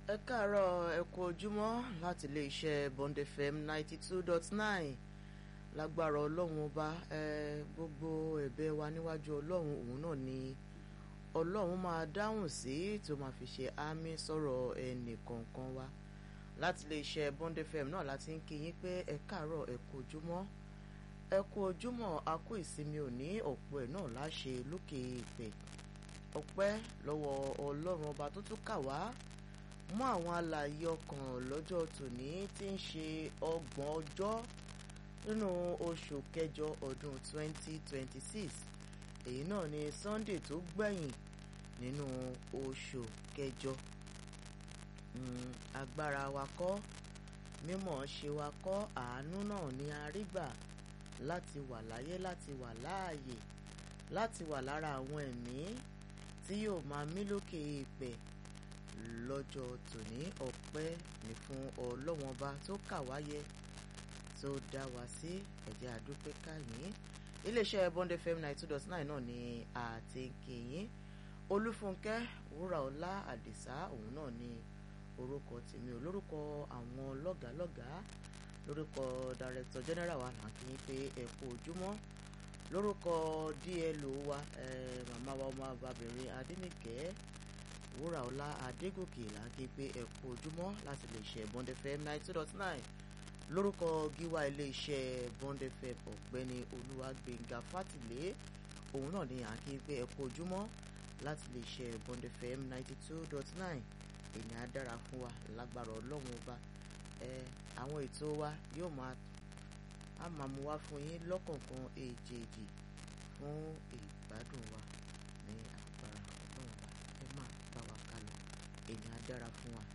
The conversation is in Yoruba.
ẹ káàárọ̀ ẹ kú ojúmọ́ láti iléeṣẹ́ Bond FM ninety two dot nine lágbára ọlọ́run ọba ẹ gbogbo ẹ̀bẹ̀ wa níwájú ọlọ́run òun náà ni ọlọ́run máa dáhùn sí tó máa fi ṣe àmì sọ̀rọ̀ ẹnì kọ̀ọ̀kan wa láti iléeṣẹ́ Bond FM náà láti ń kí yín pé ẹ káàárọ̀ ẹ kú ojúmọ́ ẹ kú ojúmọ́ a kú ìsinmi òní ọ̀pọ̀ ẹ̀ náà láṣẹ lókè ìpè ọpẹ́ lọ́wọ́ ọlọ́run ọba tó tún kà wá mú àwọn alààyè ọkàn lọ́jọ́ tòní tí ń ṣe ọgbọ̀n ọjọ́ nínú oṣù kẹjọ ọdún 2026 èyí náà ni Sunday tó gbẹ̀yìn nínú oṣù kẹjọ agbára wa kọ́ mímọ̀ ṣe wa kọ́ àánú náà ni a rí gbà láti wà láyé láti wà láàyè láti wà lára àwọn ẹ̀mí tí yóò máa mí lókè èèpẹ̀ lọ́jọ́ tòní ọpẹ́ ní fún ọlọ́wọ́n ọba tó kà wáyé tó dá wa sí ẹ̀jẹ̀ àdúpẹ́ káyìn iléeṣẹ́ Bond FM ninety two dot nine náà ni àti kìyìn olúfúnkẹ́ wúràọlá àdìsá òun náà ni orúkọ tèmi olórúkọ àwọn lọ́gàálọ́gàá lórúkọ director general wa là ń kí yín pé ẹ kú ojúmọ́ lórúkọ DLO wa eh, màmá wa ọmọ abàbìnrin adínìkẹ́ wúràọlá adégòkè là ń kí pé ẹ kú ojúmọ́ láti lè ṣe Bond FM ninety two dot nine lórúkọ gíwá iléeṣẹ́ Bond FM ọ̀gbẹ́ni olúwàgbẹ̀ngà fátìlé òun náà ni à ń kí pé ẹ kú ojúmọ́ láti lè ṣe Bond FM ninety two dot nine èyí á dára fún wa lágbára ọlọ́run ọba ẹ àwọn ètò wa yóò máa á máa mú wá fún yín lọ́kọ̀ọ̀kan èjèèjì fún ìgbádùn wa ní agbára ọlọ́run ọba ẹ máa bá wa kálọ èyí á dára fún wa